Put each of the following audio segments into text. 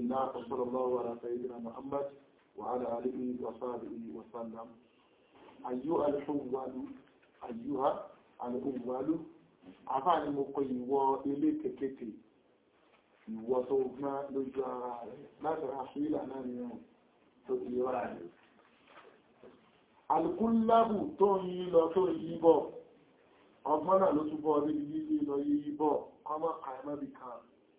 لله وصلى الله على سيدنا محمد وعلى آله وصحبه وسلم أيها الحوال أيها الحوال àfáàní mo kọ ìwọ ilé kèkéte ìwọ tó gbọ́n lójú ara rẹ̀ láti ra fílà náà ni ọ̀ tó ti rà rẹ̀ alùkúnlábù tó ń yí lọ tó yí bọ̀ ọgbọ́n náà ló túbọ̀ níbi yí lọ yí bọ̀ kọmọ àìmọ́bì kan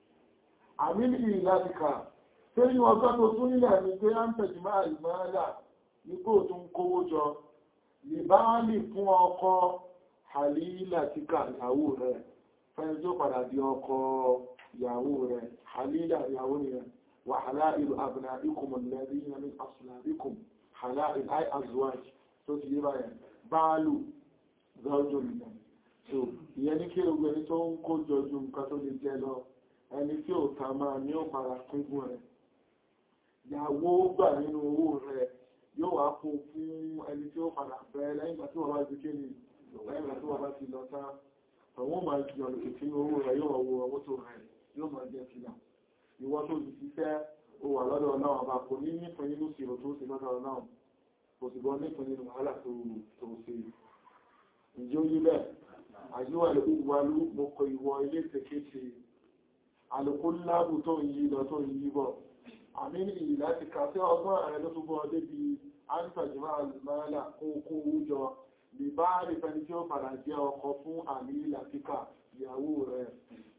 àmìlì láti kà tí ní ọjọ́ tó tún nílẹ̀ ní pé á ń tẹ̀jì máa ìmọ́lá nígbò tó ń kówó jọ lè bá lè fún ọkọ halila tí ká ìyàwó rẹ̀ fẹ́ tó padà di ọkọ ìyàwó rẹ̀ halila ìyàwó rẹ̀ wà halailu abnaikum alladhina min aslabikum halail ay azwaj tó ti yé báyẹn báálù zọ́jọ́ nìyẹn so ìyẹn ní kí ogun ẹni tó ń kó jọjú nǹkan tó lè jẹ lọ ẹni tí ò ta máa ní ó para pínpín rẹ̀ ìyàwó gbà nínú owó rẹ̀ yóò wá kó fún ẹni tí ó padà bẹ̀rẹ̀ lẹ́yìn ìgbà tí wọ́n bá ti kéde lẹ́yìn ìgbà tí wọ́n bá ti lọ tá àwọn máa jẹ ọ̀nà kìtì ní owó rẹ̀ yóò wọ owó tó rẹ̀ yóò máa jẹ sílá ìwọ́n tó ti ṣiṣẹ́ ó wà lọ́dọ̀ náà ọba kò ní nípìn nínú sí tó sì lọ́dọ̀ náà kò sì bọ́ nípìn nínú wàhálà tó ṣe ìjó yí bẹ́ẹ̀ àyíwà lè wà lú mo kọ ìwọ ilé ìtẹ̀kéṣe àlùkò láàbù tó ń yí lọ tó ń yí bọ̀ àmì ìyí láti kà sí ọgbọ́n ààrẹ ló túbọ̀ débi àǹtàjìmá àlùmáàlà kó kó wújọ lè bá rí fẹni tí ó padà jẹ́ ọkọ fún àmì ìlàtíkà ìyàwó rẹ̀.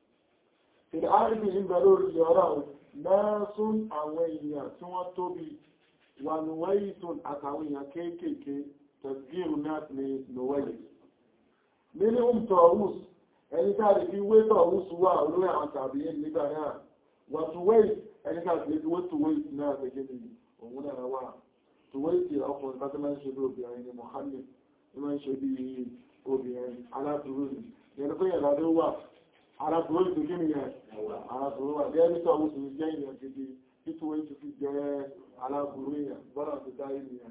Ìdá àríbì ń bẹ lórí ọ̀rọ̀ mẹ́sún àwọn èèyàn tí wọ́n tóbi wà nùwẹ́yì tó àtàwọn èèyàn kéékèèké tẹ̀sígìrù náà ní nùwẹ́yì. Nínú ń tọ̀wùs, ẹni tàbí fi wé tọ̀wùs wà olórí àwọn tàbí nígbà náà. Wà tùwẹ́yì, ẹni tàbí fi wé tùwẹ́yì náà gẹ́gẹ́ bí òun náà wà. Tùwẹ́yì ti ọkùnrin bá tó máa ń ṣe bí obìnrin ni Mohammed ìmọ̀ ṣe bí obìnrin aláburú ní yẹn tó yẹ̀ lọ́dún wà aláburú ní kí ni yẹn aláburú wà jẹ́ ní tọ́wọ́ sí jẹ́ ìyẹn gidi títú wọ́n ti fi jẹ́ aláburú yẹn bọ́nà tó dá ìyẹn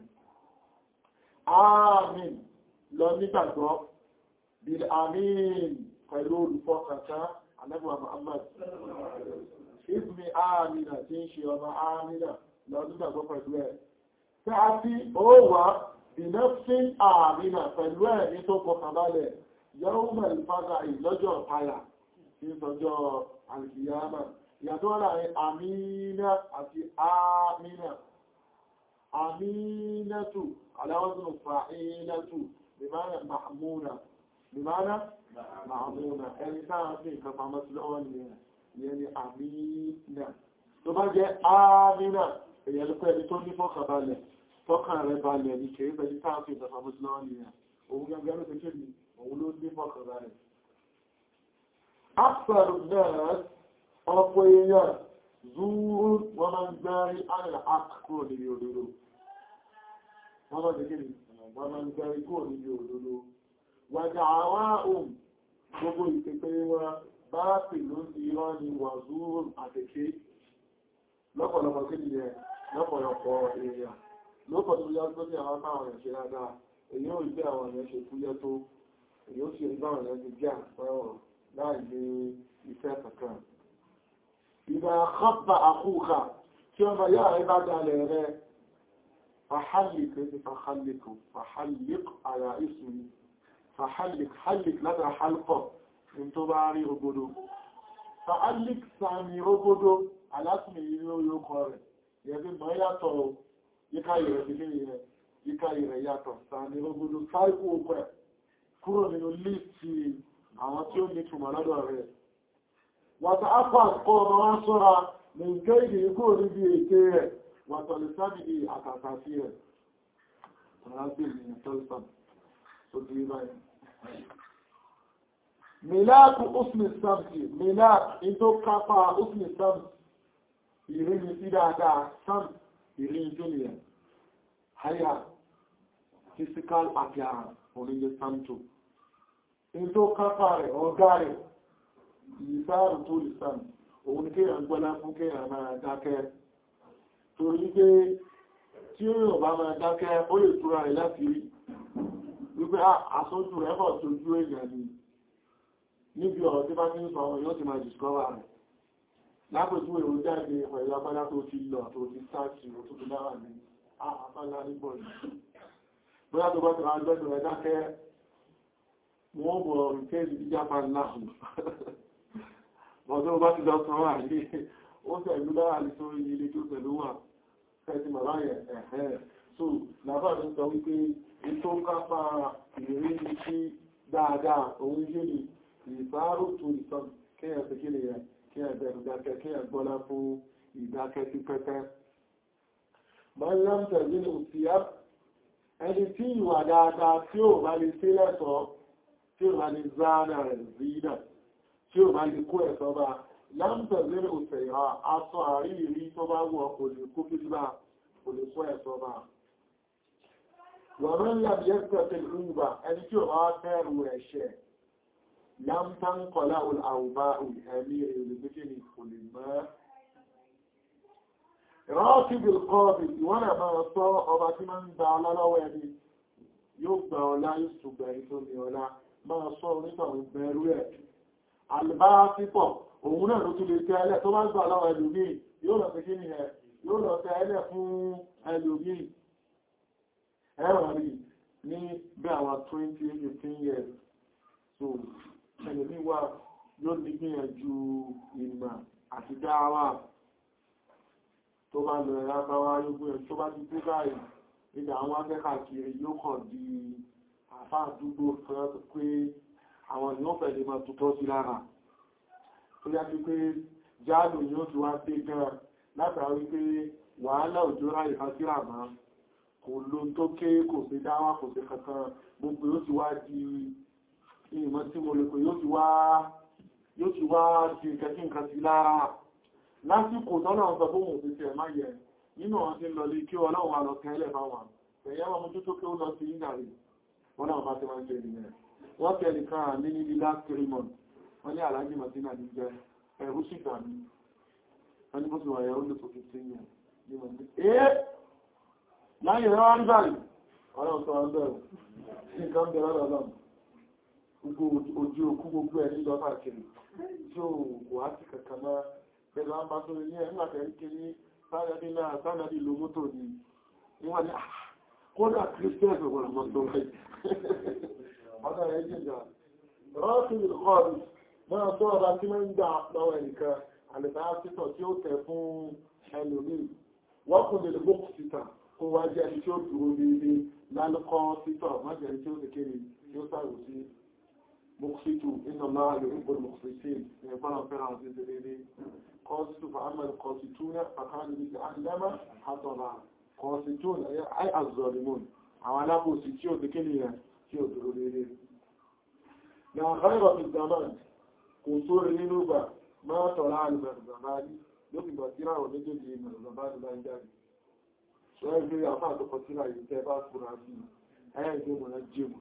àmín lọ nígbàgbọ́ bil àmín pẹ̀lú olùfọkàntán anábíwá Muhammad ìsmi àmìnà tí ń ṣe ọmọ àmìnà lọ nígbàgbọ́ pẹ̀lú ẹ̀ tí a ti ó wà ìnẹ́fín àmìnà pẹ̀lú ẹ̀mí tó kọkànbalẹ̀ yóò mẹ́rin fásá ìlọ́jọ́ ọ̀páyà tí sọjọ́ alìkìyàmà ìyàtọ̀ láàrin àmìnà àti àmìnà àmìnàtù aláwọ́sùn fa'ilatu bimana ma'amuna bimana ma'amuna ẹni táà sí nǹkan pàmọ́ sí lọ́wọ́ ni ẹni àmìnà tó bá jẹ́ àmìnà èyàn lọ́pẹ́ ẹni tó ní fọ́kànbalẹ̀ tọ́kàn rẹ̀ balẹ̀ ní kèrè pẹ̀lú táàfí ìjọba mọ́sílọ́wọ́ ni ẹ̀ òun gẹ́gẹ́ ló tẹ́kẹ́ ní òun ló ní mọ́kàn rẹ̀. Afẹ́rù náà ọ̀pọ̀ èèyàn zúúrú wọ́n máa ń gbẹ́rí àrẹ̀ àkúrò níbi òdodo. Wọ́n máa tẹ́kẹ́ ní wọ́n máa ń gbẹ́rí kúrò níbi òdodo. Wàjà àwọn ohun gbogbo ìpẹ́pẹ́ wọn bá pè ló ń irọ́ ni wà zúúrú àtẹ̀kẹ́ lọ́pọ̀lọpọ̀ kí ni ẹ lọ́pọ̀lọpọ̀ èèyàn lókọ̀ tó yá tó ní àwọn táwọn èèyàn ṣe dáadáa èyí ò gbé àwọn èèyàn ṣe fúyẹ́ tó èyí ó sì rí báwọn èèyàn ti jẹ́ àpẹẹrọ láì ní ìfẹ́ kankan ìgbà àkọ́pà àkúkà tí ọmọ yá rẹ bá dalẹ̀ rẹ fàhálìk ní fàhálìk fàhálìk àyà ìsúni fàhálìk hálìk lára hálkọ̀ ní tó bá rí ogodo fàhálìk sàmì ogodo alásìmì yìí lórí ọkọ̀ rẹ̀ yẹ̀bí mọ́ yàtọ̀ yíká ìrẹ̀ sí ní ìrẹ̀ yíká ìrẹ̀ yàtọ̀ sàmì ogodo sáìkú ọkọ̀ ẹ̀ kúrò nínú líìtì àwọn tí ó ní túnmọ̀ lọ́dọ̀ rẹ̀ wàtà ápá kọ́ ọmọ wá sọ́ra ní ìgẹ́ ìdí ikú níbi èké rẹ̀ wàtà lè sábìdì àtàtà sí rẹ̀ Míláàkù Usmi Samsi, míláàkù in tó kápá Usmi Samsi, ìrìnì sí dáadáa, Samsi, ìrìnì Júlìyà, Haya, physical appearance, onílé Samto. In tó kápá rẹ̀, ọgá rẹ̀, ìsáàrù tó lè Samsi, òun ní kéèyàn gbọ́lá fún kéèyàn máa dákẹ́. Torí pé tí ó yóò bá máa dákẹ́, ó lè túra rẹ̀ láti rí. Wípé àsójú rẹ̀ bọ̀ tójú èèyàn ni níbi ọ̀rọ̀ tí bá ní sọ ọmọ yóò ti máa discover rẹ̀ lápòjú èrò jáde pẹ̀lú agbádá tó ti lọ tó ti sáàtì ó tó ti láwà ní àpálá nígbọ̀ yìí bóyá tó bá ti máa gbẹ́dùn rẹ̀ dákẹ́ wọ́n bọ̀ rìkẹ́lì ní japan láàrùn ọdún bá ti lọ sọ wà ní ó tẹ̀lú láwà ní sórí ilé tó tẹ̀lú wà fẹ́tí màbá yẹn ẹ̀hẹ́ so làbá mi sọ wípé ètò kápá ìrírí sí dáadáa òun yé ni ìbárò tó ìtàn kéèyàn ti kí nìyẹn kí ẹgbẹ̀rún dákẹ́ kí ẹgbọ́lá fún ìdákẹ́ sí pẹ́pẹ́. Mariam tẹ̀lé ní òsìyá ẹni tí ìwà dáadáa tí ó bá lè sí lẹ́sọ́ tí ó bá lè záàdà rẹ̀ zídà tí ó bá lè kó ẹ̀sọ́ bá lámtẹ̀lé ní òsìyá aṣọ àríyìrí tó bá wọ kò lè kó kí bá kò lè kó ẹ̀sọ́ bá. Wọ̀n ńlá bí ẹ́sẹ̀ ẹni tí ó bá fẹ́rù ẹ̀ṣẹ̀ lam tanqala al awba'u ẹ̀mí ìrìnlẹ̀gbẹ́gbẹ́ kò lè mọ́ rọ́ọ̀kìbì kọ́ọ̀bì ìwọ́n rẹ̀ máa sọ ọba tí máa ń gba ọlá lọ́wọ́ ẹni yóò gba ọlá yóò ṣùgbà ètò ní ọlá máa sọ onítọ̀rọ̀ bẹ̀rù ẹ̀ àlùbá pípọ̀ òun náà ló tún lè tẹ́ ẹlẹ́ tó bá gbà lọ́wọ́ ẹlòmíì yóò lọ sí kí ni ẹ yóò lọ tẹ́ ẹlẹ́ fún ẹlòmíì ẹ̀rọ rí ní bí àwọn 20-15 years so ẹlòmíì wà yóò ní gbìyànjú ìmọ̀ àti dáwà tó bá lọ ẹ̀rá bá wá yóò ẹ̀ tó bá ti tó báyìí nígbà àwọn akẹ́kà kiri yóò kàn di àfá àdúgbò fẹ́ pé àwọn èèyàn fẹ́ lè máa tutọ́ sí lára tó yá sí pé jáàlù yóò ti wá dé gan látàrí pé wàhálà òjò ráyè fásírà máa kò ló tó ké kò sí dáwà kò sí kankan gbogbo yóò ti wá di ìmọ̀ tí mo lè pè yóò ti wá di kẹ́kí nǹkan sí lára lásìkò tọ́nà ọ̀sọ̀ fún òun ti ẹ̀má yẹ nínú ọ̀n tí lọ lè kí ọlọ́run wà lọ tẹ́lẹ̀ bá wà ẹ̀yẹ́ wọn mú tó kí ó lọ sí ìgbàrí wọ́n náà bá ti máa ń jẹ́ ìrìnlẹ̀ wọ́n tẹ́ nìkan ní ní last three months wọ́n ní alájí martina ní jẹ́ ẹ̀rú sì gbà mí wọ́n ní bó ti wà yẹ ó lè tó fi sí yẹn ní wọ́n ní ẹ́ láyé rẹ̀ wọ́n gbàrí ọlọ́run sọ ọ́n bẹ̀rù sí nǹkan bẹ̀rẹ̀ ọlọ́run gbogbo ojú òkú gbogbo ẹ̀ nílọ káàkiri tí ó wà sí kankan máa pẹ̀lú àmbá tó ní ẹ̀ nígbàtẹ̀ ríkẹ ní sáàdì náà sáàdì lo mọ́tò ní níwọ̀n ní kódà christian ọgbọ̀n mọ́tò rẹ̀ ọ̀dá rẹ̀ jìjà rọ́ọ̀tún ìkọlù máa tó ọba tí mọ́ ń gbà lọ́wọ́ ẹnìkan àlẹ́bà títọ̀ tí ó tẹ̀ fún ẹlòmí wọ́n kún lè bókù títà kó wá jẹ́ ẹni tí ó dúró déédé lálùkọ́ títọ̀ májẹ̀ tí ó ti kéré tí ó sàrò sí mọ́kúsítù iná máa lè ń gbọ́dọ̀ mọ́kúsítì ní ẹgbọ́n fẹ́ràn àti déédé قاصد فأما القاسطون فكانوا بجهنم حطبا قاسطون أي الظالمون àwọn alábòsí tí ó dìkí nìyàn tí ó dúró lérí na àkàrẹ́bà fi zaman kò tó rí nínú bà máa tọ̀rọ alìmọ̀rìnzàmáàrí lókùnbà tí ráwọ̀ méjèèjì ìmọ̀rìnzàmáàrí bá ń jáde ṣọ́ ẹgbẹ́ àfáà tó kọ tíra yìí tẹ́ bá fúra sí ẹ̀ẹ́gbẹ́ mọ̀ná jẹ́mù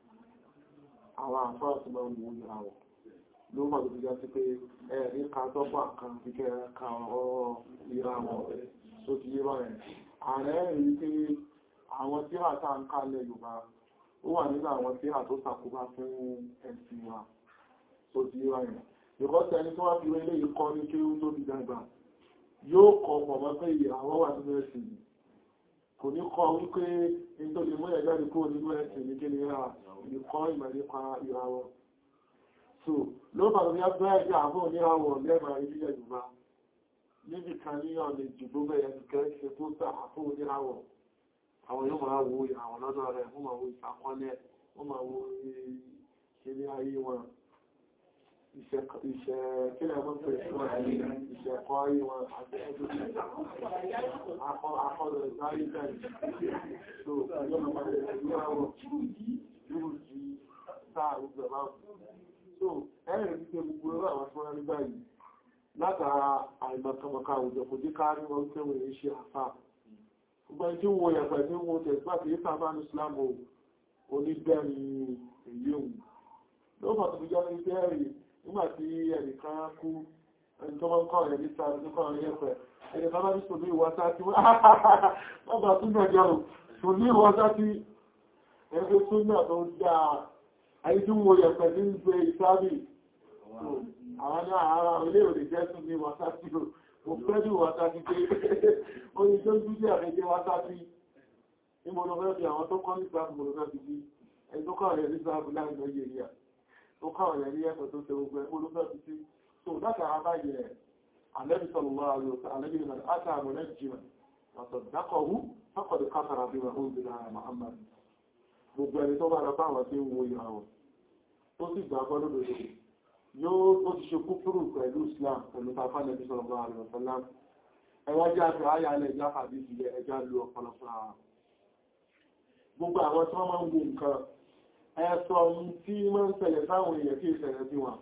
àwọn àfáà tó máa ń mú ìràwọ̀ ló mọ̀ ló fi já sí pé ẹ̀rí ka tọ́pọ̀ kan fi kẹ́ ka ọ̀rọ̀ ìràwọ̀ tó ti yé báyẹ̀ ààrẹ rí pé àwọn tíra tá ń kálẹ̀ Yorùbá ó wà nínú àwọn tíra tó sàkóbá fún ẹ̀sìn wa tó ti yé báyẹ̀ ìkọ́sẹ̀ ẹni tó wá fi wẹ́lé ikọ́ ní kí ó tó fi dàgbà yóò kọ pọ̀ mọ́ pé ìràwọ̀ wà nínú ẹ̀sìn yìí kò ní kọ wípé nítorí mú ẹ̀jáde kúrò nínú ẹ̀sìn ní kí ni ra ìkọ́ ìmọ̀ nípa ìràwọ̀ so ló bá ní ọgbẹ́ ẹgbẹ́ àwọn oníràwọ̀ lẹ́mà ilẹ̀ Yorùbá níbi kan ní ọ̀nà ìjìgbó bẹ̀rẹ̀ ìkẹ́ ṣe tó tà fún oníràwọ̀ àwọn yóò máa wo ìràwọ̀ lọ́dọ̀ rẹ̀ wọ́n máa wo ìsàkọ́lẹ̀ wọ́n máa wo ìṣẹ́lẹ̀ ayé wọn iṣẹ́ kílẹ̀ mọ́ pé ìṣẹ̀kọ́ ayé wọn àti ẹgbẹ́ akọ́lọ̀ ìsáyé bẹ̀rẹ̀ so yóò máa wo ìràwọ̀ yóò jí sáà gbogbo máa so ẹ̀rẹ̀ wípé gbogbo ẹwà àwọn tí wọ́n rí báyìí látara àìmọ̀kànmọ̀ká àwùjọ kò jẹ́ káàrí wọn pé wọ́n yìí ṣe àfá gbogbo ẹni tí wọ́n yàgbà tí wọ́n tẹ̀ sípà tí yípa bá ní islamu onígbẹ̀rin èyí òun ló fà tó fi jẹ́ ní bẹ́ẹ̀rì nígbà tí ẹnìkan kú ẹni tó mọ́ kọ́ ẹ̀ ní sáré tó kọ́ ẹ̀ yẹ́pẹ̀ ẹni kan bá ní sòlú ìwọ́sá tí wọ́n bá tún náà jẹun sòlú ìwọ́sá tí ẹgbẹ́ tún náà tó dáa àìdúnwò yẹ̀pẹ̀ ní gbé ìsáàbì àwọn ní àárá ilé òdè jẹ́sùn ní wọ́n sáàtì wá sáti pé oyin tó jú jẹ́ àfẹ́jẹ́ wá sáti ìmọ̀lọ́fẹ́ fi àwọn tó kọ́ ní sáàbù mọ̀lọ́fẹ́ fi bí ẹni tó kọ́ rẹ̀ ní sáàbù láàrin Nàìjíríà tó kọ́ rẹ̀ ní ẹ̀kọ́ tó ṣe gbogbo ẹgbẹ́ fi sí so látara báyẹ̀ Ànábì sallallahu alaihi wasallam Ànábì man ata munajjiman wa saddaqahu faqad kafara bima unzila ala Muhammad gbogbo ẹni tó bá lọ fáwọn tí ń wo ìràwọ̀ tó sì gbàgbọ́ lódodo yóò tó ti ṣe kúfúrù pẹ̀lú Islam pẹ̀lú tafà Ànábì sallallahu alaihi wasallam ẹwà jẹ́ àti àyà alẹ́ ìjà fàbí ìjìlẹ̀ ẹjá lu ọ̀pọ̀lọpọ̀ ara gbogbo àwọn tí wọ́n máa ń wo nǹkan ẹ̀sọ̀ tí máa ń ṣẹlẹ̀ sáwọn èèyàn tí ìṣẹ̀lẹ̀ sí wọn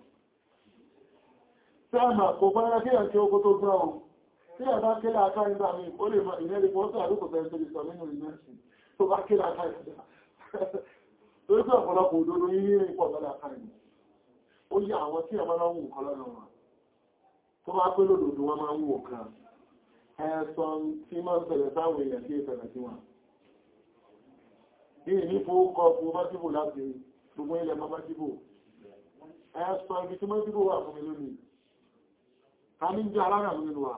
Sáàmà kò fẹ́rẹ́ kí ẹ̀kẹ́ oko tó gbọ́ ohun tí ẹ̀ bá kílá aká ìgbà mi, ó lè mọ̀ ìrẹ́lẹ̀ pọ́sí àrúkò tẹ́ tó lè sọ nínú ìmẹ́sì tó bá kílá aká ìgbà. Torí pé ọ̀pọ̀lọpọ̀ òdodo yí ní ipò ọ̀gọ́dà aká ìgbà. Ó yí àwọn tí ẹ̀ máa ń wù kọ́ lọ́nà wọn. Tó bá pé lòdòdó wọn máa ń wù kan. Ẹ̀sọ̀ tí máa ń ṣẹlẹ̀ sáwọn èèyàn tí ìṣẹ̀lẹ̀ sí wọn. Bí ní fowókọ fún Májíbò láti gbogbo ilẹ̀ Májíbò. Ẹ̀sọ̀ ibi tí Májíbò wà fún mi lónìí ta ní jẹ́ alára nínú wa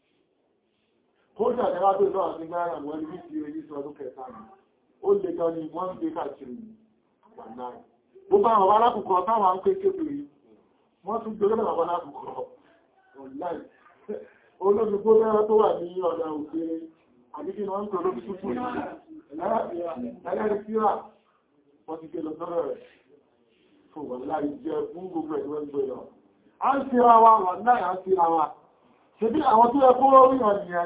kódà ẹwà tó lọ́wọ́ sí gbára wọ́n ní ti rí sí ọdún kẹta ní ó lè gan ni wọ́n ń gbé káàkiri wàláì gbogbo àwọn alákùnkọ táwọn ń pé kéèkiri wọ́n tún gbé lọ́wọ́ àwọn alákùnkọ wàláì olóògbé lẹ́rọ tó wà ní ọ̀dà òkè àdíkí wọ́n ń pè olóògbé tútù ẹlẹ́rìí síra wọ́n ti gbé lọ sọ́rọ̀ rẹ̀ fún wàláì jẹ́ fún gbogbo ẹ̀dùn ẹgbẹ́ lọ a ń síra wa wà náà a ń síra wa ṣe bí àwọn tó yẹ kó rí wọn ni ẹ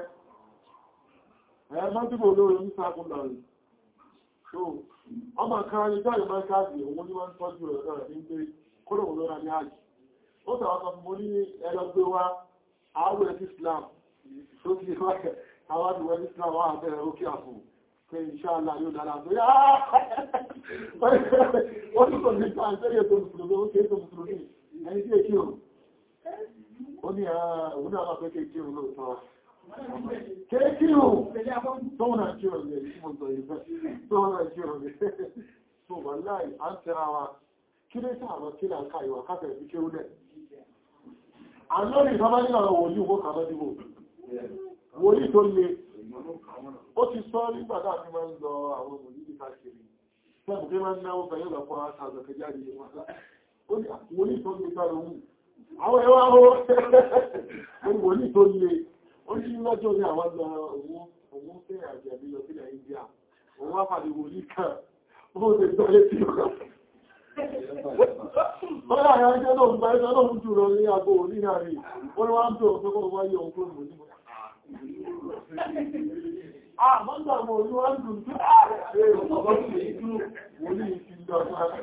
ẹ mọ́tíbò olóorí ní sáàkùn lọ rí so ọmọ kan ní jáde máa káàdì òun ní wọ́n ń tọ́jú rẹ̀ lọ́rẹ̀ ní pé kódò wọ́n lọ́ra ní àjì ó tàwọn kan fún mo ní ẹlọgbé wa àwọ̀ ẹ̀sì Islam tó ti wá àwọn àdúgbò ẹ̀sì Islam wà bẹ̀rẹ̀ ókè àfò pé ìṣáàlá yóò dára pé ó ní kò ní ká ń tẹ́lẹ̀ tó mùsùlùmí ó kéé tó mùsùlùmí ẹni tí èkí o ó ní àwọn náà pẹ́ kéèkí o lóòtọ́ kéèkí o tóun náà kí o lè tí mo tọ̀ ìfẹ́ tóun náà kí o lè tó wà láì á ń tẹ́ra wa kí lé tí àwọn kí láǹkà ìwà káfẹ̀ sí kí ó lẹ̀ àlọ́rì ìfọ́bá ní àwọn wòlí owó kàbẹ́ dìbò wòlí tó le ó ti sọ nígbàtà àti máa ń lọ àwọn wòlí ní káàkiri sẹ́bù pé máa ń náwó fẹ́ yóò lọ fọ́ àtàzọ̀kẹ́ jáde wọn wòlí tó lè sára ohun àwọn ẹwà ó wòlí tó lè ó ní lọ́jọ́ ní àwọn lọ òun fẹ́ àjẹ̀bí lọ sílẹ̀ India òun wá pàdé wòlí kan ó lè gbọ́ létí ọ̀rọ̀ Ọlá àwọn ẹjẹ́ náà gba ẹjọ́ náà jù lọ ní àgbò ní àrí, wọ́n wá ń tó ọ̀pẹ́ kọ́ wáyé ohun tó mú ní mọ́. Ah, mọ́gbà mọ̀ olú wá ń dùn tí ààrẹ ọ̀pọ̀ sí ìlú wòlí ìfìlọ̀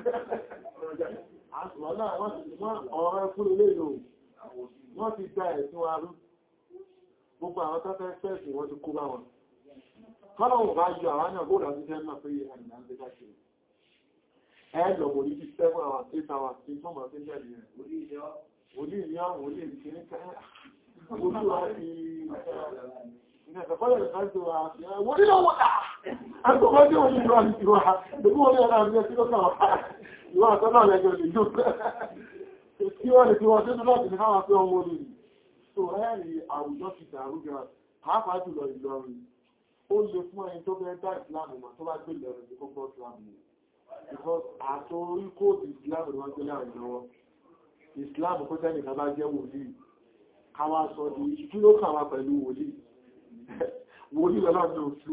ọ̀rẹ́ fún ilé ìlò wọ́n ti gba ẹ̀sùn arú gbogbo àwọn tọ́fẹ́ fẹ́ẹ̀sì wọ́n ti kó bá wọn kọ́lọ̀wọ̀ bá yọ àwọn náà bóòdà sí fẹ́ máa pé àìyàn ń gbé káàkiri ẹ̀lọ̀ wòlí ti 7 hours 8 hours tí tó mọ̀ sí jẹ́ ìrìn wòlí ìyá wòlí ìkíní olúwa ti ìgbẹ̀fẹ́fọ́lẹ̀ ìfẹ́sì wa wòlí lọ́wọ́ àgbọ́gbọ́dé wòlí ìwà ìwà ìgbẹ̀fẹ́ wòlí ọ̀nà àbíyẹ tí ó kàn ìwà àtọ́nà lẹ́jọ́ lè jù kí wọ́n lè fi wọ́n tó lọ́pì ní káwọn pé ọmọ olè so ẹ́rì àwùjọ ti dàrú gan pàápàá jùlọ Ìlọrin ó lè fún ẹni tó fẹ́ dá ìsìlámù mọ̀ tó bá gbé Ìlọrin ní kókó ìsìlámù because àtorí kóòdù ìsìlámù ni wọ́n gbé láàrin lọ́wọ́ ìsìlámù kó tẹ́lẹ̀ kan bá jẹ́ wòlíì káwà sọ di kí ló kàwà pẹ̀lú wòlíì wòlíì lọ́nà ní òṣù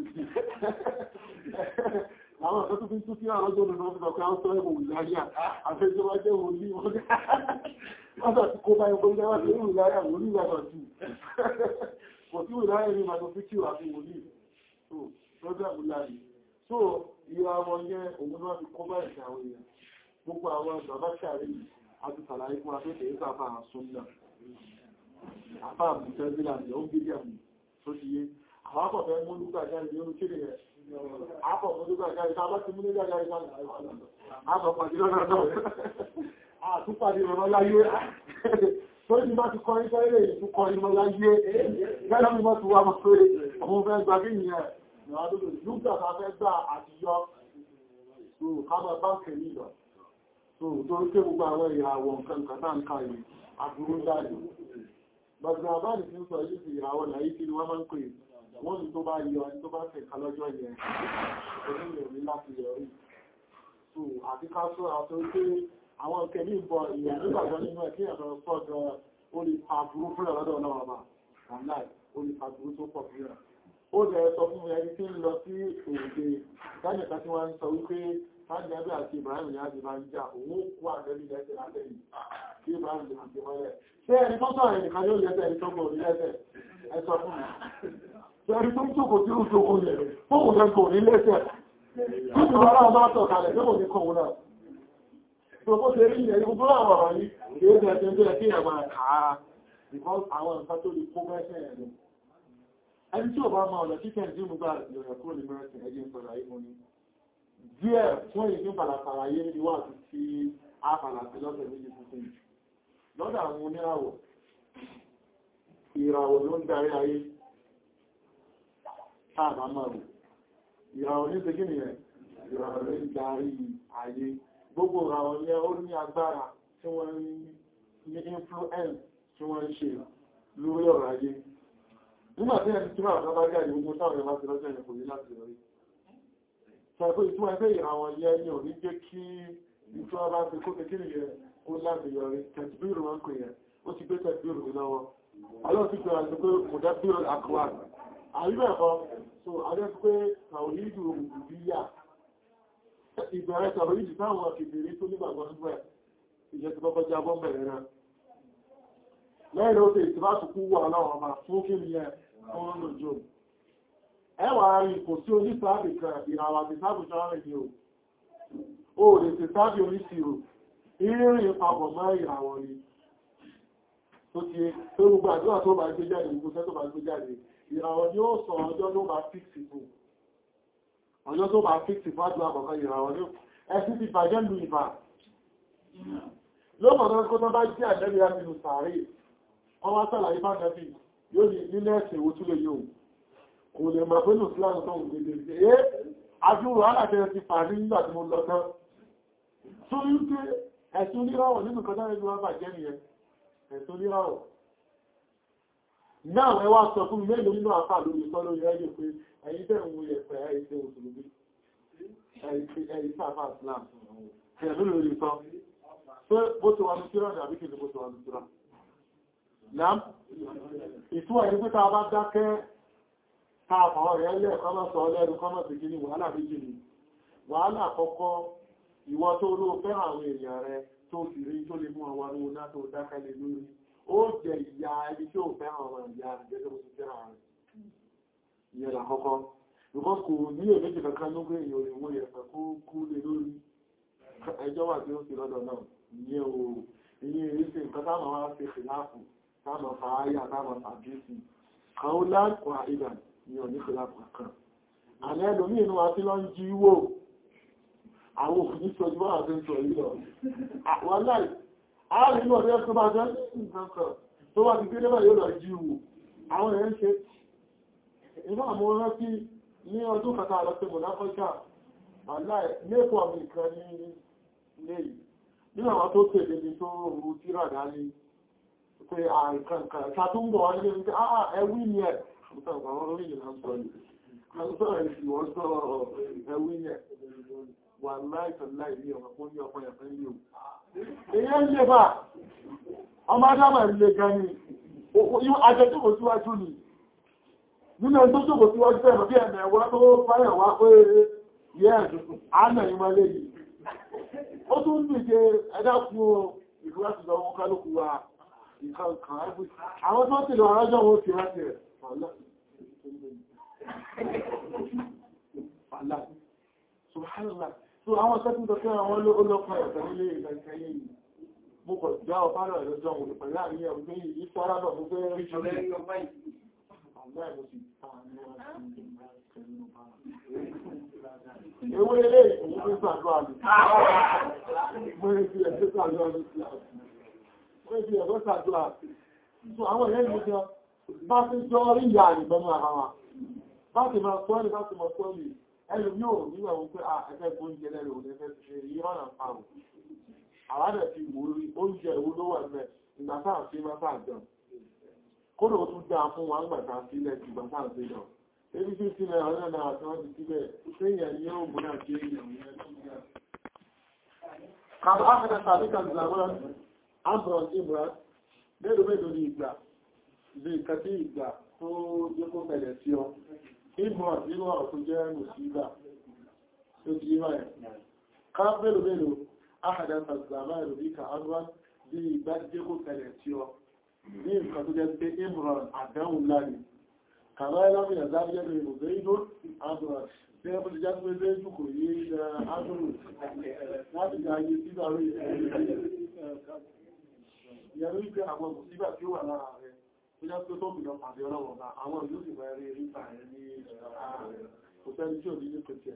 àwọn ọ̀sán tó fi tún sí àwọn ọjọ́ ìrìnà ọdún ọkọ̀ àwọn sọ́rọ̀ ìwòlíyà àfẹ́jọ́ wá jẹ́ wòlíì wọ́n sọ ti kó bá ẹgbẹ́ ìjọba sí ìwòlíyà wòlíì lọ́nà jù kò sí ìwòlíyà ní ìmọ̀ fi kí wà fún wòlíì so lọ́jọ́ ìwòlíyà so ìwà wọn yẹ òun náà fi kó bá ẹ̀sẹ̀ àwọn èèyàn gbogbo àwọn bàbá ṣàrí àti sàlàyé fún afẹ́fẹ́ ìsà àfà àsúnnà àfà àbùtẹ́sílà ní ó ń gbé jẹ́mù tó ti yé àwọn akọ̀fẹ́ mú lúgbà jáde ní oríkèdè rẹ̀ akọ̀ mú lúgbà jáde tá bá ti mú lúgbà jáde àtọ̀pàdé lọ́nà náà àtúpàdé rọ̀ láyé tó ní bá ti kọrin tẹ́lẹ̀ ìtú kọrin mọ́ láyé gẹ́gẹ́ bí wọ́n ti wá mọ́ pé ọmọ fẹ́ gbà kí nìyẹn lúgbà tá fẹ́ gbà àtijọ́ so kámọ̀ báńkì nílọ so tó ń ké gbogbo àwọn ìràwọ̀ nǹkan kàtà ń ká yìí àbúrú jáde bàtà àbáàdì tí ń sọ yìí sí ìràwọ̀ láyé kí ni wọ́n máa ń pè wọ́n ní tó bá yọ ẹni tó bá fẹ̀ ká lọ́jọ́ yẹn onílẹ̀ ní láti yọrí so àti ká sọ àti pé àwọn kẹ̀lí ìbọn ìyẹn nígbàgbọ́ nínú ẹ̀ kí ẹ̀rọ sọ́jọ́ ó lè fa burú fún ọ̀rọ̀dọ̀ náà wà online ó lè fa burú tó pọ̀ fún ẹ̀ ó jẹ́ sọ fún ẹni tí ń lọ sí òde dájẹ̀ká tí wọ́n ń sọ wípé sáàjẹ́bẹ̀ àti Ibrahim ní àti máa ń jà òun kú àjẹ́bí lẹ́sẹ̀ látẹ̀yìn kí Ibrahim lè fi mọ́lẹ̀ ṣé ẹni tó sọ̀rọ̀ ẹnìkan yóò lẹ́sẹ̀ ẹni tó gbòrí lẹ́sẹ̀ ẹ sọ fún mi ṣé ẹni tó ń jókòó tí ó jókòó lẹ̀ fóònù rẹ̀ kò ní lẹ́sẹ̀ tí ìwọ́n náà bá tọ̀ kalẹ̀ tó kò ní kọ̀ wọn náà tó kó ṣe rí ìyẹn gbogbo àwọn ọ̀rọ̀ yìí kì í ṣe ẹni tó yẹ kí ẹ̀ máa kà á because àwọn nǹkan tó lè kó mẹ́sẹ̀ ẹ̀ lọ ẹni tí ò bá máa ọ̀nà títẹ̀ tí mo gbà ìrọ̀rẹ̀ kúrò ní mẹ́rẹ̀sìn ẹgbẹ́ ìpọ̀lá ayé mú ní díẹ̀ fún èyí pàlàpàlà ayé ní wà tí tí a pàlàpì lọ́sẹ̀ méjì tuntun lọ́dọ̀ àwọn oníràwọ̀ ìràwọ̀ ló ń darí ayé sáàbà máa rò ìràwọ̀ ní ṣe gíní ẹ̀ ìràwọ̀ ló ń darí ayé gbogbo ìràwọ̀ yẹn ó ní agbára tí wọ́n ní influence tí wọ́n ń ṣe lórí ọ̀rọ̀ ayé nígbà tí ẹni tí máa bá bá jáde gbogbo táwọn ẹ̀má ti lọ́jọ́ ìrìnkò ní láti rí ṣàkó ìtumọ̀ ẹgbẹ́ ìràwọn yẹ ní ò ní jẹ́ kí ìtura bá ti kó kékeré yẹ kó láti yọrí tẹ̀síbírù wọn pè yẹ ó ti gbé tẹ̀síbírù ní lọ́wọ́ alọ́ ti gbé àti pé kò dá bírò àkọwà àríbẹ̀kọ́ so adẹ́ pé tàwíìdù òbíyà ìbẹ̀rẹ̀ tàwíìdù táwọn kìbìrì tó nígbàgbọ́ nígbà ìjẹ́ ti kọ́kọ́ jábọ́ bẹ̀rẹ̀ náà lẹ́yìn ó tẹ́ ìtìbátùkú wà láwọn ọmọ fún kí ni ẹ fún lójò ẹwà rí kò sí onísáàbì kan ìràwà ti sáàbì jọ́rìn ní o ó lè ti sáàbì oníṣìírò ìrìn papọ̀ mọ́ ìràwọ̀ ni tó ti tó gbogbo àdúrà tó bá gbé jáde gbogbo tẹ́ tó bá gbé jáde ìràwọ̀ ni ó sọ ọjọ́ tó bá fíksì fún ọjọ́ tó bá fíksì fún àdúrà kọ̀ọ̀kan ìràwọ̀ ni ẹ̀sì ti bàjẹ́ lu ìbà lọ́pọ̀ tó bá jẹ́ àjẹ́bí láti lu sàárè wọ́n wá sàlàyé bá nẹ́bí yóò ní nílẹ̀ ẹ̀sẹ̀ owó túlẹ̀ yóò kò lè mọ̀ pé lò síláàrùn tó ń gbèdè sí ẹ́ ajúrò alàtẹ́ ti pàdé nígbà tí mo lọ tán tó ń pé ẹ̀sùn oníràwọ̀ nínú kan dáre ní wọ́n bà jẹ́ nìyẹn ẹ̀sùn oníràwọ̀ náà ẹ wá sọ fún mi mélòó nínú àpá lórí sọ lórí ẹ̀yẹ pé ẹ̀yin tẹ́ ń wo yẹ̀pẹ̀ ẹ̀yìn tẹ́ òṣèlú ẹ̀yìn sáfà islam ẹ̀yìn lórí sọ pé bó ti wà ní kíra ní àbíkì ní bó ti wà ní kíra Nám, ìtúwà ní pé tàbá dákẹ́ káàkọ̀ rẹ̀ lẹ́ kọ́mọ́ sọ ọlẹ́rù kọ́mọ́ sí kí ní wàhálà méjì ni. Wàhálà àkọ́kọ́ ìwọ tó ló fẹ́ àwọn èèyàn rẹ tó sì rí tó lè mú àwọn owó náà tó dákẹ́ lé lórí. Ó jẹ ìyá ẹni tí ó fẹ́ àwọn ìyá rẹ̀ gẹ́gẹ́ bó ti fẹ́ àwọn rẹ̀. Ìyẹn làkọ́kọ́. Because kò ní èméjì kankan ló gbé èèyàn òyìnbó yẹn fẹ́ kó kú lé lórí. Ẹjọ́ wà tí ó sì lọ́dọ̀ náà. Ìyẹn ò ìyẹn èyí sí nǹkan táwọn wá ṣe fìláàfù táàmà fàáyà táàmà fàájúsì kàúlá wà ìdà ní ọ̀níkìlá kan àmẹ́ ẹlòmí inú àti lọ ń jí wò àwọn òfin sọjú wọ́n àti sọ yìí lọ wọ́n láì ààrin inú ọ̀dẹ́ tó bá jẹ́ nǹkan kan tó wà ti gbé yóò lọ jí wò àwọn èèyàn ṣe inú àmọ́ rántí ní ọdún kàtà lọ sí mọ̀láfọ́jà aláì lẹ́kọ̀ọ́ mi kan ní ilé yìí nínú àwọn tó tẹ̀lé ní tó rú tíra dání pé àìkànkà ṣàtúnbọ̀ wọ́n ní pé àà ẹwí ni ẹ̀ àwọn orí ìlànà sọ ní àṣọ́rọ̀ ìwọ̀n sọ ẹwí ni ẹ̀ wà láìsàn láì ní ọmọ fún ní ọmọ ẹ̀fẹ́ ní o èyí ń lè bá ọmọ adámà ilé gan ni ajẹ́jọ́kò síwájú ni nínú ẹni tó jókòó síwájú ẹ̀mọ̀ bí ẹ̀mẹ̀ ẹ̀wọ́ tó fáyẹ̀ wá pé yẹ́ àánà ìmọ̀lẹ́ yìí ó tún ń dìde ẹ̀dá fún ìlú láti lọ wọn kálùkù wa ìkànkàn ẹgbẹ́ àwọn tó ti lọ ọ̀rọ̀jọ́ wọn ti rántí rẹ̀ Subhanallah. So àwọn sẹ́kùn tó kẹ́ àwọn olóòpàá ẹ̀sẹ̀ nílé ìgbẹ̀kẹ́yẹ yìí. Mo kọ̀ já ọ̀pá rẹ̀ lọ́jọ́ òun pẹ̀lú àríyàn òun ní ìfọ́rá lọ mú fẹ́ rí ṣe lẹ́yìn ọgbà yìí. Àwọn ẹ̀mọ́ sì ta ní Ewé ilé ìwọ̀n fún sàdúrà ní. Mo rí fi ẹ̀sẹ̀ sàdúrà ní wọ́n fi ẹ̀rọ sàdúrà. So àwọn ẹ̀yẹ́ ìlú jọ bá ti jọ rí ìyà ìbẹnu ara wa. Bá ti máa sọ́ọ̀lì bá ti máa sọ́ọ̀lì ẹlù yóò nígbà wọn pé ẹgbẹ́ oúnjẹ lẹ́rẹ̀ òun ẹgbẹ́ ti ṣe yí ọ̀nà pàrọ̀. Àwádẹ̀ ti wò rí oúnjẹ ìwó ló wà mẹ́ ìgbà sáà sí máa sáà jẹun. kódò tún dáa fún wa gbàtà sílẹ̀ ti gbàtà sí lọ ebi tí sílẹ̀ ọ̀rẹ́ náà àti wọ́n ti sílẹ̀ séèyàn ní ó múná sí èèyàn yẹn tó ń yà kàbá áfẹ́dẹ́ tàbí kàzàmọ́ ambron imran mélòó mélòó ní ìgbà bí nǹkan tí ìgbà tó yẹ kó bẹ̀rẹ̀ sí ọ imran nínú ọ̀rọ̀ tó jẹ́ mùsíbà tó ti yí báyìí ká mélòó mélòó áfẹ́dẹ́ tàzàmọ́ ìlú bí kàánúwá bí ìgbà jẹ́ kó bẹ̀rẹ̀ sí ọ ní nǹkan tó jẹ́ pé imran àdáhùn láàrin kàbá ẹlọ́mì ẹ̀záríyẹ́ lè rò bẹ́ ìdó àbúrà tí ẹ bọ́lẹ̀ jáde pé jù kò yé ìdá ágbòrò láti gba ayé sí àrí ìyẹ̀rú ìgbé àwọn òsíbà tí ó wà lára rẹ̀ tó jẹ́ pé tó bìnà pàdé ọlọ́wọ̀ bá àwọn ìlú sì bẹ̀rẹ̀ rí rípa rẹ̀ ní ààrẹ kò sẹ́ni tí ò ní ní pẹ̀tẹ̀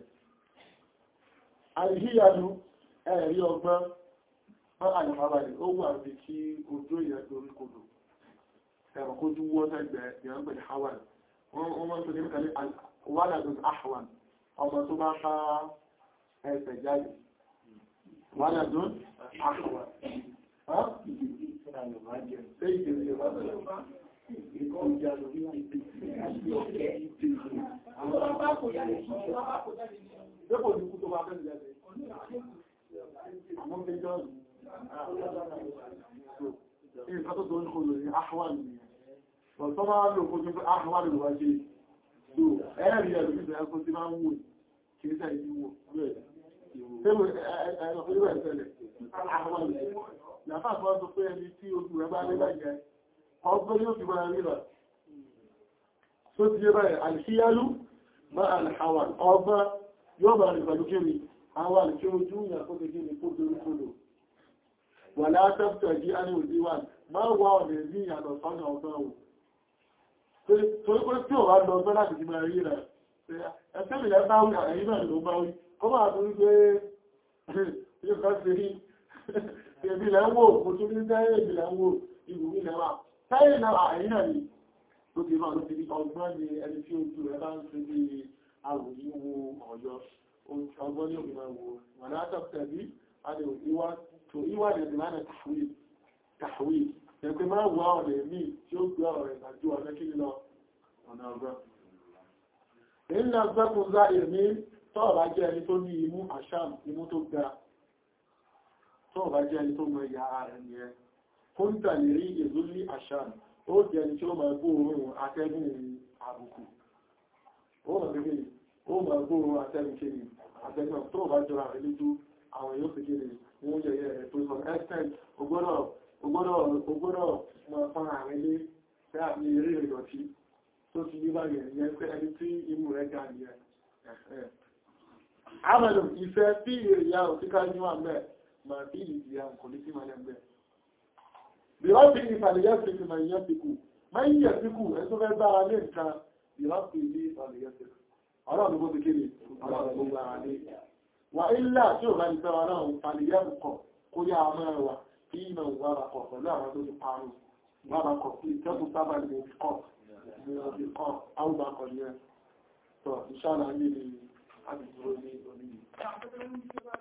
àìhíyanu ẹ̀rí ọgbọ́n bọ́n àyàmábalẹ̀ ó wà bí kí ojú ìyẹn torí kodò ẹ̀rọ kójú wọ́n tẹ́gbẹ̀ẹ́ ìyẹn pẹ̀lú hawaii wọ́n mọ́ tó ní kàlẹ̀ wàlàdùn ahwan ọmọ tó bá ká ẹsẹ̀ jáde wàlàdùn ahwan Dépò ní kú tó bá fẹ́ jáde. Àwọn méjọ́ ìrìnkà tó tó ń kò lórí ahwan ni ọ̀tọ́ máa lò kó tó fẹ́ àwárí wá ṣe tó ẹ̀rì ẹ̀rù ìgbẹ̀ ẹ̀kọ́ tí máa ń wò kí ní sáà ìdíwò rẹ̀ tẹ́wọ̀ ẹ̀rọ ìwẹ̀ ìṣẹ̀lẹ̀ àwárí yàfà fọ́ sọ pé ẹni tí ojú rẹ̀ bá lé láìjẹ́ ọgbọ́n yóò fi máa rí rà tó ti yé báyìí àìsíyálú má àlàáwà ọgbọ́n yóò bá rí pẹ̀lú kíni àwọn àlùkí ojú ìyàkó tó kíni kó dorí kodò wà látàbtà jí á ní òdíwà máa wà ọ̀nà ní ìyànà sọ́nà ọgbọ́n wò torí pé tí ò bá lọ ọgbọ́n láti jí máa rí rẹ̀ ẹ̀sẹ́ ìrẹ́ bá wí àyí náà ló bá wí kọ́ máa tó wípé yóò kọ́ sí rí èbí lẹ́ ń wò kò tún ní tẹ́yẹ̀ èbí lẹ́ ń wò ìlú ní lẹ́wà tẹ́yẹ̀ náà àyí náà ni tó ti máa ló ti rí ọgbọ́n ni ẹni tí ojú rẹ̀ bá ń ṣe bí àwòyí wo ọ̀yọ́ ọgbọ́n ní òbí máa wò wà látàbtà bí a lè ìwà tó ìwà lè dìmánà tàwí tàwí ẹgbẹ́ máa wà ọ̀rẹ́ mí tí ó gbé ọ̀rẹ́ ìgbàjú ọ̀rẹ́ kí lọ ọ̀nà ọgbọ́n. Ìlú ọgbẹ́kùn zá ìrìnní tọ́ọ̀bá jẹ́ ẹni tó ní imú àṣàm imú tó ga tọ́ọ̀bá jẹ́ ẹni tó mọ ìyá ara ẹni ẹ kó ń tà lè rí èzó ní àṣàm ó jẹ́ ẹni tí ó máa gbóòórùn atẹ́gùn àbùkù ó máa gbé ó máa gbóòórùn atẹ́gùn kéde atẹ́gùn tó bá jọra rẹ̀ lójú àwọn yóò fi kéde wọ́n yẹ ẹ̀ tó sọ ẹ́sẹ̀n ogbọ́dọ̀ máa fọ́n ààrẹ lé fẹ́ àmì eré ìdọ̀tí tó ti yí báyẹ̀ ìyẹn pé ẹni tí imú rẹ̀ ga ní ẹ̀ àmàlù ìfẹ́ bí ìrìyà òtíká ní wà mẹ́ ma bí ìdíyà kò ní sí malẹ̀ mẹ́ bí wọ́n fi ìfàlẹ̀yẹ́ sí ti máa yẹ́ síkù máa ń yẹ̀ síkù ẹ tó fẹ́ bára lé nǹkan bí wọ́n fi ní ìfàlẹ̀yẹ́ síkù ọlọ́run gbogbo kéde ọlọ́run gbogbo ara lé wà ilá tí ò bá ní fẹ́ ọlọ́run ìfàlẹ̀yẹ́ kọ̀ kó yá ọmọ ẹwà kí ìmọ̀ ìwárakọ̀ pẹ̀lú àwọn tó ti parun ìwárakọ̀ sí ìtẹ́kùn sábà ní òbí kọ̀ ní òbí kọ̀ áwùbákọ̀ ní ẹ̀ tọ̀ ìṣàlàyé ni a ti dúró ní orí